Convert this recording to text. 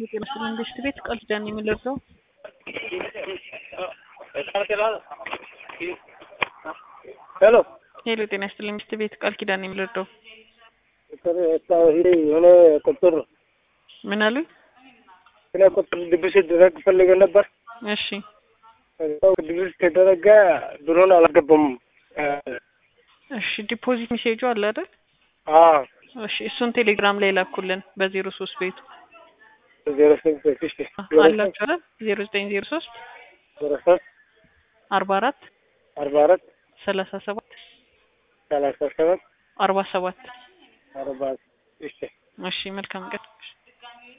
የጤና መንግስት ቤት ቃል ኪዳን የሚለብሰው ሄሎ ሄሎ ጤና ይስጥልኝ ሚስት ቤት ቃል ኪዳን የሚለብሰው የሆነ ቁጥር ምን አሉኝ? ስለ ቁጥር ድብስ ደረግ ፈልገ ነበር። እሺ ድብስ ተደረገ ብሎን አላገባም። እሺ ዲፖዚት ሜሴጁ አለ አይደል? አዎ እሺ እሱን ቴሌግራም ላይ ላኩልን በዜሮ ሶስት ቤቱ ዜሮ ስምንት ስድስት አላችሁ አይደል? ዜሮ ዘጠኝ ዜሮ ሶስት ዜሮ ሶስት አርባ አራት አርባ አራት ሰላሳ ሰባት ሰላሳ ሰባት አርባ ሰባት አርባ እሺ እሺ መልካም ቀን